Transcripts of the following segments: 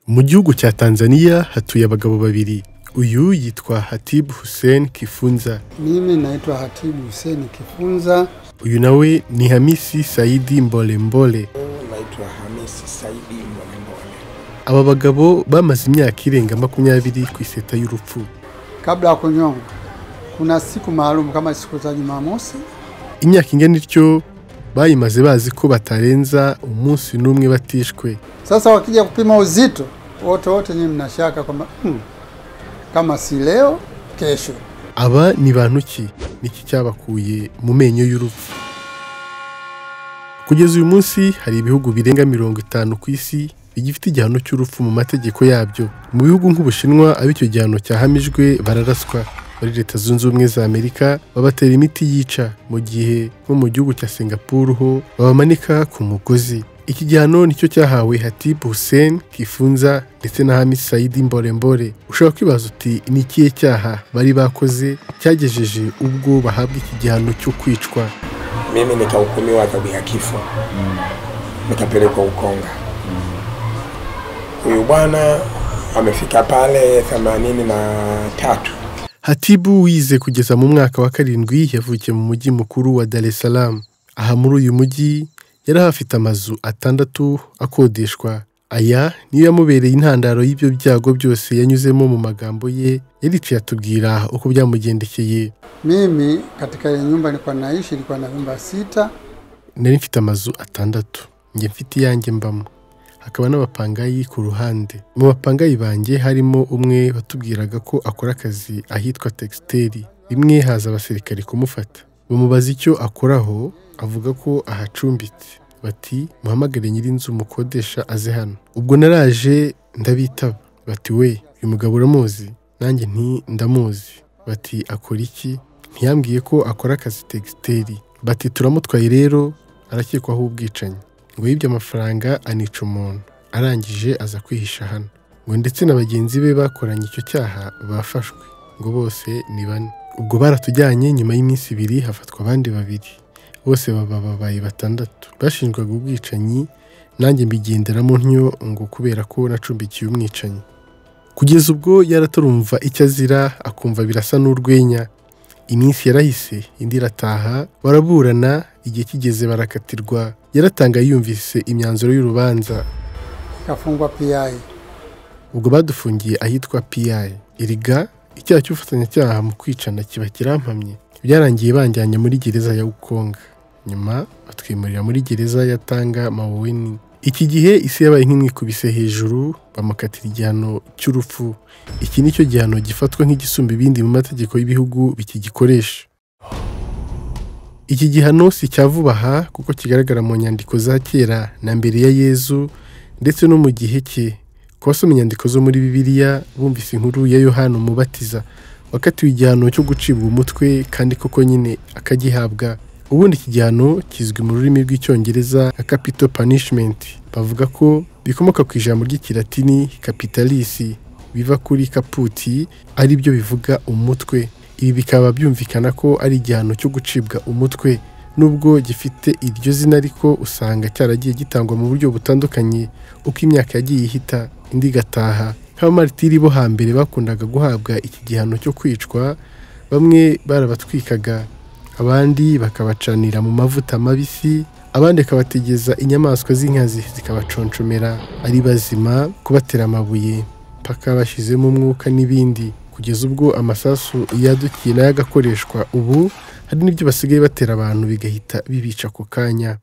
Mu gihugu cya Tanzania hatuye abagabo babiri. Uyu yitwa Hatibu Hussein Kifunza. Mimi naitwa Hatibu Huseni Kifunza. Uyu nawe ni Hamisi Saidi Mbolembole. naitwa Hamisi Saidi Mwanembole. Aba bagabo bamaze imyaka irenga makumyabiri ku iseta y'urupfu. Kabla ya kunyongwa, kuna siku maalum kama siku za Jumamosi. Imyaka ingana ityo bayimaze bazi ko batarenza umunsi n'umwe batishwe. Sasa wakija kupima uzito, wote wote nyinyi mnashaka kwamba hmm, kama si leo, kesho. Aba ni bantu ki? Niki cyabakuye mu menyo y'urupfu? Kugeza uyu munsi hari ibihugu birenga mirongo itanu ku isi bigifite igihano cy'urupfu mu mategeko yabyo. Mu bihugu nk'Ubushinwa abo icyo gihano cyahamijwe bararaswa. Muri Leta Zunze Ubumwe za Amerika babatera imiti yica mu gihe nko mu gihugu cya Singapore ho babamanika ku mugozi. Iki gihano nicyo cyahawe Hatib Hussein Kifunza ndetse na Hamis Saidi Mborembore. Ushobora kwibaza uti ni ikihe cyaha bari bakoze cyagejeje ubwo bahabwa iki gihano cyo kwicwa? Mimi nikahukumiwa adhabu ya kifo, nikapelekwa Ukonga. Huyu bwana amefika pale themanini na tatu. Hatibu wize kugeza mu mwaka wa karindwi yavukiye mu mujyi mukuru wa Dar es Salaam. Aha muri uyu mujyi yari ahafite amazu atandatu akodeshwa. Aya niyo yamubereye intandaro y'ibyo byago byose yanyuzemo mu magambo ye, yaricaye atubwira uko byamugendekeye. Mimi katika ile nyumba nilikuwa naishi ilikuwa na vyumba sita. Nari mfite amazu atandatu, njye mfite iyanjye mbamo. Hakaba n'abapangayi ku ruhande. Mu bapangayi banjye harimo umwe watubwiraga ko akora akazi ahitwa Textile. Rimwe haza abasirikare kumufata. Bamubaza icyo akoraho, avuga ko ahacumbitse. Bati muhamagare nyir'inzu mukodesha aze hano. Ubwo naraje ndabitaba. Bati we, uyu mugabo uramuzi? Nanjye nti ndamuzi. Bati akora iki? Ntiyambwiye ko akora akazi Textile. Bati turamutwaye rero, arakekwaho ubwicanyi ngo yibye amafaranga anica umuntu arangije aza kwihisha hano ngo ndetse na bagenzi be bakoranye icyo cyaha bafashwe ngo bose ni bane ubwo baratujyanye nyuma y'iminsi ibiri hafatwa abandi babiri bose baba babaye batandatu bashinjwaga ubwicanyi nanjye mbigenderamo ntyo ngo kubera ko nacumbikiye umwicanyi kugeza ubwo yaratarumva icyo azira akumva birasa n'urwenya iminsi yarahise indi irataha baraburana igihe kigeze barakatirwa yaratangaye yumvise imyanzuro y'urubanza Kafungwa PI. ubwo badufungiye ahitwa piyayi iriga icyaha cy'ubufatanyacyaha mu kwicana kiba kirampamye byarangiye banjyanye muri gereza ya ukonga nyuma batwimurira muri gereza ya tanga maweni iki gihe isi yabaye nk'imwikubise hejuru bamukatira igihano cy'urupfu iki ni cyo gihano gifatwa nk'igisumba ibindi mu mategeko y'ibihugu bikigikoresha iki gihano si icya vuba aha kuko kigaragara mu nyandiko za kera na mbere ya yezu ndetse no mu gihe cye ku basoma inyandiko zo muri bibiliya bumvise inkuru ya yohana umubatiza wakatiwe igihano cyo gucibwa umutwe kandi koko nyine akagihabwa ubundi iki gihano kizwi mu rurimi rw'icyongereza nka capital punishment bavuga ko bikomoka ku ijambo ry'ikilatini capitalisi biva kuri kaputi ari byo bivuga umutwe ibi bikaba byumvikana ko ari igihano cyo gucibwa umutwe nubwo gifite iryo zina ariko usanga cyaragiye gitangwa mu buryo butandukanye uko imyaka yagiye ihita indi igataha nk'abamartiri bo hambere bakundaga guhabwa iki gihano cyo kwicwa bamwe barabatwikaga abandi bakabacanira mu mavuta mabisi abandi bakabategeza inyamaswa z'inkazi zikabaconcomera ari bazima kubatera amabuye mpaka bashyizemo umwuka n'ibindi kugeza ubwo amasasu yadukiye nayo agakoreshwa ubu hari n'ibyo basigaye batera abantu bigahita bibica ako kanya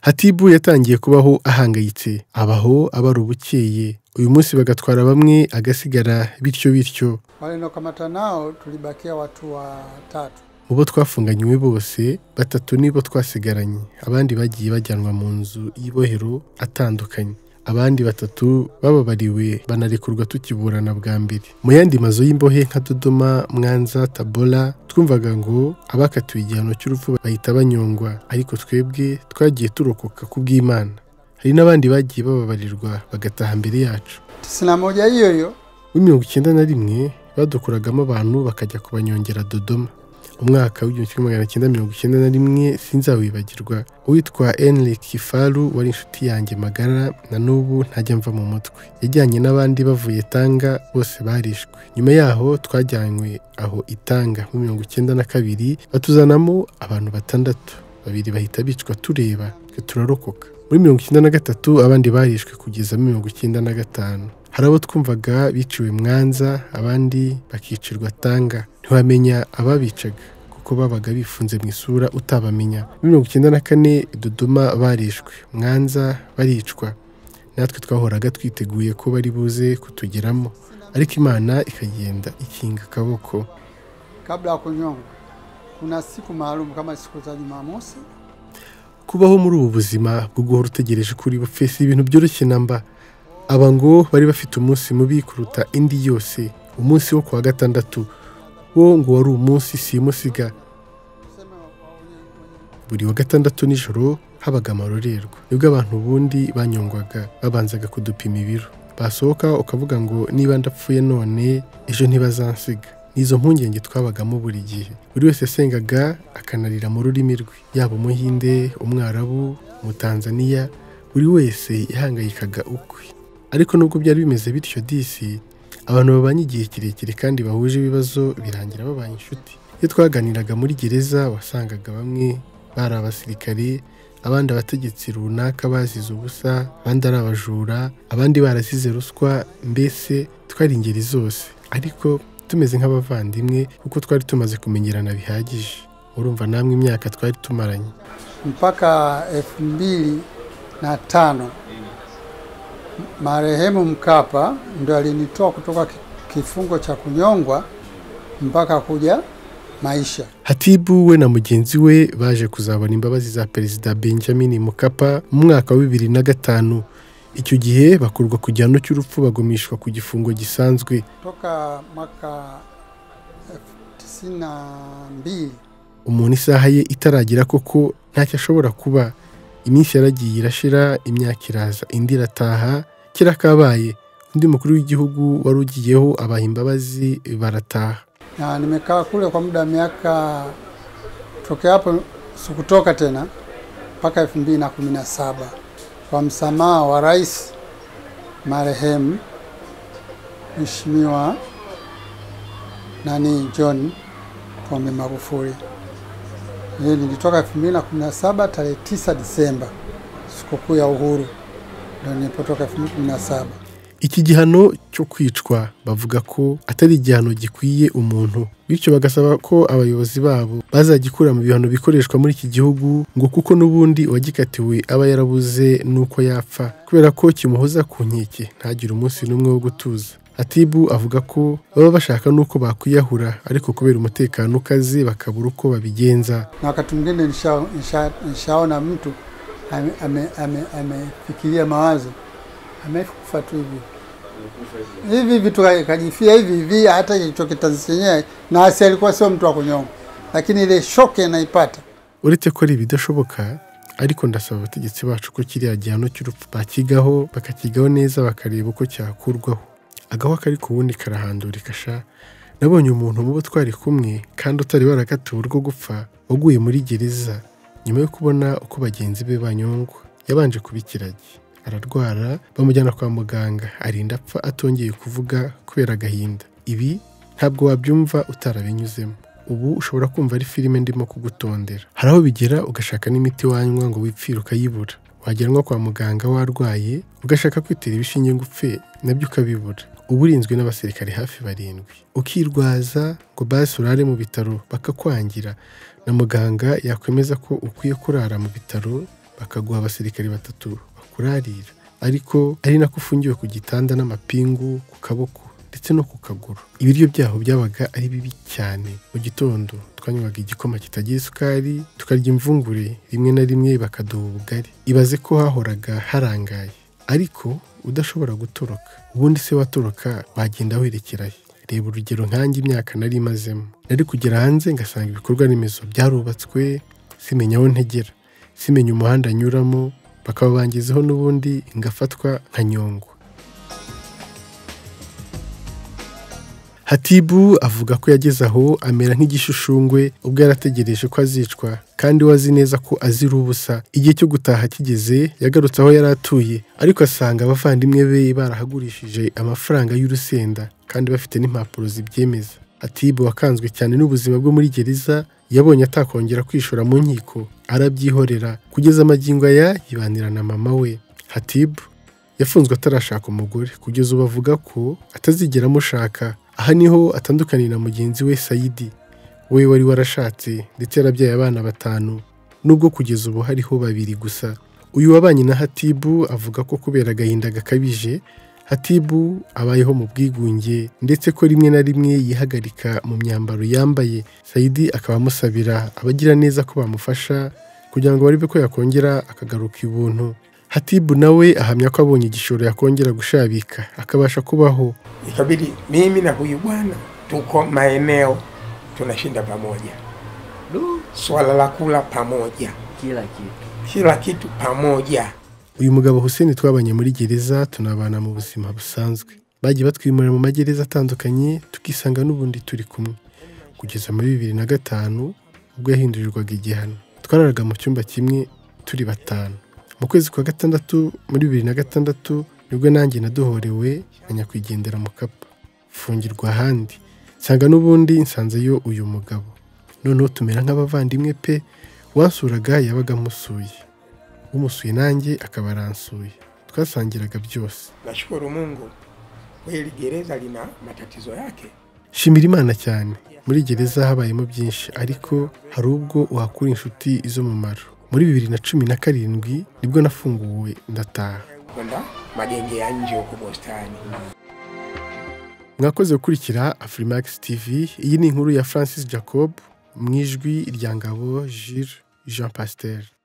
hatibu yatangiye kubaho ahangayitse abaho abara ubukeye uyu munsi bagatwara bamwe agasigara bityo bityo Wale niliokamata nao tulibakia watu watatu. mu bo twafunganywe bose batatu nibo twasigaranye abandi bagiye bajyanwa mu nzu y'ibohero atandukanye abandi batatu bababariwe banarekurwa tukiburana bwa mbere mu yandi mazu y'imbohe nka dodoma mwanza tabora twumvaga ngo abakatiwe igihano cy'urupfu bahita banyongwa ariko twebwe twagiye turokoka ku bw'imana hari n'abandi bagiye bababarirwa bagataha mbere yacu tisini na moja hiyo hiyo w'imirongo icyenda na rimwe badukuragamo abantu bakajya kubanyongera dodoma umwaka w'igihumbi kimwe magana cyenda mirongo icyenda na rimwe sinzawibagirwa uwitwa Enric Kifaru wari inshuti yanjye magara na n'ubu ntajya mva mu mutwe yajyanye n'abandi bavuye Tanga bose barishwe nyuma yaho twajyanywe aho itanga muri mirongo icyenda na kabiri batuzanamo abantu batandatu babiri bahita bicwa tureba twe turarokoka muri mirongo icyenda na gatatu abandi barishwe kugeza muri mirongo icyenda na gatanu hari abo twumvaga biciwe mwanza abandi bakicirwa tanga ntiwamenya ababicaga kuko babaga bifunze mu isura utabamenya muri mirongo icyenda na kane dodoma barishwe mwanza baricwa natwe twahoraga twiteguye ko bari buze kutugeramo ariko imana ikagenda ikinga akaboko kabla ya kunyongwa. Kuna siku maalum kama siku za Jumamosi. kubaho muri ubu buzima bwo guhora utegereje kuri bupfe si ibintu byoroshye namba aba ngo bari bafite umunsi mubi kuruta indi yose umunsi wo kuwa gatandatu wo ngo wari umunsi simusiga Tuseme wa- wa- wenye- wenye- buri wa gatandatu nijoro habaga amarorerwa nibwo abantu ubundi banyongwaga babanzaga kudupima ibiro basohoka ukavuga ngo niba ndapfuye none ejo ntibazansiga nizo mpungenge twabagamo buri gihe buri wese yasengaga akanarira mu rurimi rwe yaba umuhinde umwarabu umutanzaniya buri wese yahangayikaga ukwe ariko nubwo byari bimeze bityo disi abantu babanye igihe kirekire kandi bahuje ibibazo birangira babaye inshuti iyo twaganiraga muri gereza wasangaga bamwe bari abasirikari abandi abategetsi runaka bazize ubusa abandi ari abajura abandi barasize ruswa mbese twari ingeri zose ariko tumeze nk'abavandimwe kuko twari tumaze kumenyerana bihagije urumva namwe imyaka twari tumaranye mpaka elfu mbili na tano marehemu Mkapa ndo alinitoa kutoka ki- kifungo cha kunyongwa mpaka kuja maisha. hatibu we na mugenzi we baje kuzabona imbabazi za perezida benjamin mukapa mu mwaka wa bibiri na gatanu icyo gihe bakurwa ku gihano cy'urupfu bagumishwa ku gifungo gisanzwe Toka mwaka elfu tisini na mbili umuntu isaha ye itaragira koko ntacyo ashobora kuba iminsi yaragiye irashira imyaka iraza indi irataha kera kabaye undi mukuru w'igihugu wari ugiyeho abaha imbabazi barataha na nimekaa kule kwa muda wa miaka tokea hapo sikutoka tena mpaka elfu mbili na kumi na saba kwa msamaha wa rais marehemu Mheshimiwa nani John Pombe Magufuli. Yeye nilitoka elfu mbili na kumi na saba tarehe tisa Disemba, sikukuu ya uhuru, ndo nilipotoka elfu mbili kumi na saba. iki gihano cyo kwicwa bavuga ko atari igihano gikwiye umuntu bityo bagasaba ko abayobozi babo bazagikura mu bihano bikoreshwa muri iki gihugu ngo kuko n'ubundi uwagikatiwe aba yarabuze n'uko yapfa kubera ko kimuhoza ku nkeke ntagire umunsi n'umwe wo gutuza atibu avuga ko baba bashaka n'uko bakwiyahura ariko kubera umutekano ukaze bakabura uko babigenza na wakati mwingine nishaona nisha, nishaona mtu amefikiria ame, ame, amefikiria mawazo amekufa tu hivi hivi hivi tu ka- kajifia hivi hivi, hata kilichokitanzi chenyewe, na asi alikuwa sio mtu wa kunyonga, lakini ile shoke anaipata uretse ko ari ibidashoboka ariko ndasaba abategetsi bacu ko kiriya gihano cy'urupfu bakigaho bakakigaho neza bakareba uko cyakurwaho agaho kari ku wundi karahandurika sha nabonye umuntu mu bo twari kumwe kandi utari warakatiwe urwo gupfa waguye muri gereza nyuma yo kubona uko bagenzi be banyongwa yabanje kuba ikiragi ararwara bamujyana kwa muganga arinda apfa atongeye kuvuga kubera agahinda ibi ntabwo wabyumva utarabinyuzemo ubu ushobora kumva ari filime ndimo kugutondera hari aho bigera ugashaka n'imiti wanywa ngo wipfire ukayibura wagera nko kwa muganga warwaye ugashaka kwitera ibishinge ngo upfe nabyo ukabibura uba urinzwe n'abasirikare hafi barindwi ukirwaza ngo basi urare mu bitaro bakakwangira na muganga yakwemeza ko ukwiye kurara mu bitaro bakaguha abasirikare batatu bakurarira ariko ari nako ufungiwe ku gitanda n'amapingu ku kaboko ndetse no ku kaguru ibiryo byaho byabaga ari bibi cyane mu gitondo twanywaga igikoma kitagira isukari tukarya imvungure rimwe na rimwe bakaduha ubugari ibaze ko hahoraga harangaye ariko udashobora gutoroka ubundi se watoroka wagenda werekerayo reba urugero nkanjye imyaka nari imazemo nari kugera hanze ngasanga ibikorwa remezo byarubatswe simenya aho ntegera simenya umuhanda nyuramo bakaba bangezeho n'ubundi ngafatwa nka nyongwa hatibu avuga ko yageze aho amera nk'igishushushungwe ubwo yarategereje ko azicwa kandi we azi neza ko azira ubusa igihe cyo gutaha kigeze yagarutse aho yari atuye ariko asanga abavandimwe be barahagurishije amafaranga y'urusenda kandi bafite n'impapuro zibyemeza hatibu wakanzwe cyane n'ubuzima bwo muri gereza yabonye atakongera kwishora mu nkiko arabyihorera kugeza amagingo aya yibanira na mama we hatibu yafunzwe atarashaka umugore kugeza ubu avuga ko atazigera amushaka aha niho atandukaniye na mugenzi we sayidi we wari warashatse ndetse yarabyaye abana batanu nubwo kugeza ubu hariho babiri gusa uyu wabanye na hatibu avuga ko kubera agahinda gakabije hatibu abayeho mu bwigunge ndetse ko rimwe na rimwe yihagarika mu myambaro yambaye sayidi akaba amusabira abagira neza ko bamufasha kugira ngo barebe ko yakongera akagaruka ibuntu hatibu nawe ahamya ko abonye igishoro yakongera gushabika akabasha kubaho ikabidi mimi na huyu bwana tuko maeneo tunashinda pamoja Du, swala la kula pamoja kila kitu kila kitu pamoja uyu mugabo Hussein twabanye muri gereza tunabana mu buzima busanzwe bagiye batwimura mu magereza atandukanye tukisanga n'ubundi turi kumwe kugeza muri bibiri na gatanu ubwo yahindurirwaga igihano twararaga mu cyumba kimwe turi batanu mu kwezi kwa gatandatu muri bibiri na gatandatu nibwo nanjye naduhorewe na nyakwigendera mu kapa mfungirwa ahandi nsanga n'ubundi nsanzeyo uyu mugabo noneho tumera nk'abavandimwe pe uwansuraga yabaga amusuye umusuye nanjye akaba aransuye twasangiraga byose nashukuru mungu kweli gereza lina matatizo yake shimira imana cyane muri gereza habayemo byinshi ariko hari ubwo uhakura inshuti iz'umumaro muri bibiri na cumi na karindwi nibwo nafunguwe ndataha kwenda magenge ya nje huko bostani mwakoze gukurikira afurimax tv iyi ni inkuru ya francis jacob mu ijwi rya ngabo jire jean pasiteri